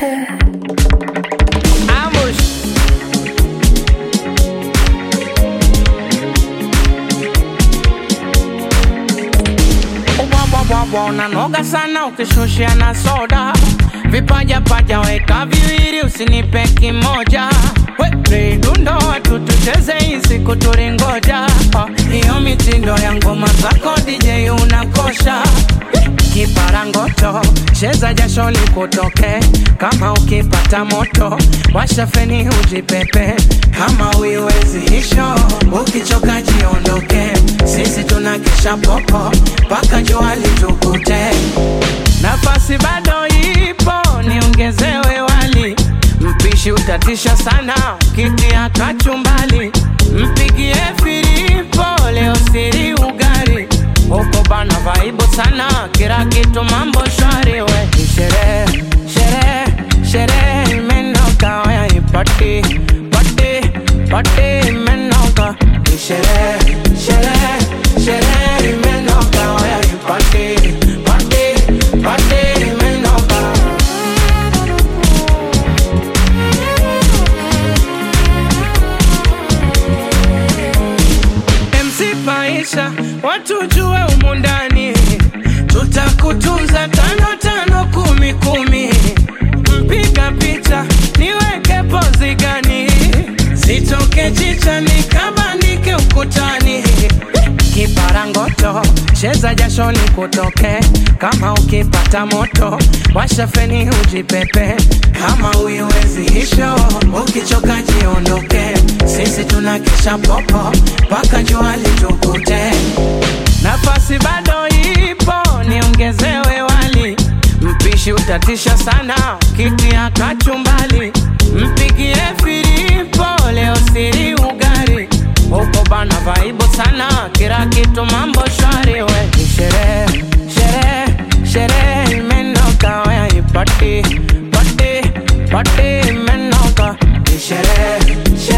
Ambush. Ubwabwabwabwa unanoga sana ukishushia na soda vipaja paja weka viwili usinipe kimoja We, dundo watu tucheze hii siku tulingoja Oh, hiyo mitindo ya ngoma zako DJ unakosha kiparangoto cheza jasho likutoke kama ukipata moto washa feni ujipepe kama uiwezi hisho ukichoka jiondoke sisi tuna kisha popo mpaka jua litukute nafasi bado ipo niongezewe wali mpishi utatisha sana kitia kachumbali mpigie filipo leo siri ugari huko bana vaibu sana kila kitu mambo shwari we Ni sherehe sherehe sherehe imenoka waya ipati pati pati imenoka Ni sherehe sherehe sherehe imenoka waya ipati pati pati imenoka MC Paisha, watu jue umu ndani, tutakutunza tano tano kumi kumi. Mpiga picha niweke pozi gani, zitoke chicha nikabandike ukutani. Kiparangoto cheza jasho likutoke, kama ukipata moto washa feni ujipepe, kama uiwezi hisho ukichoka jiondoke, sisi tuna kisha popo mpaka jua litukute. Nafasi bado ipo, niongezewe wali, mpishi utatisha sana, kitia kachumbali, mpigie filipo leo siri ugari huko bana vaibu sana, kila kitu mambo shwari we Ni sherehe sherehe sherehe imenoka waya ipati pati pati imenoka Ni sherehe sherehe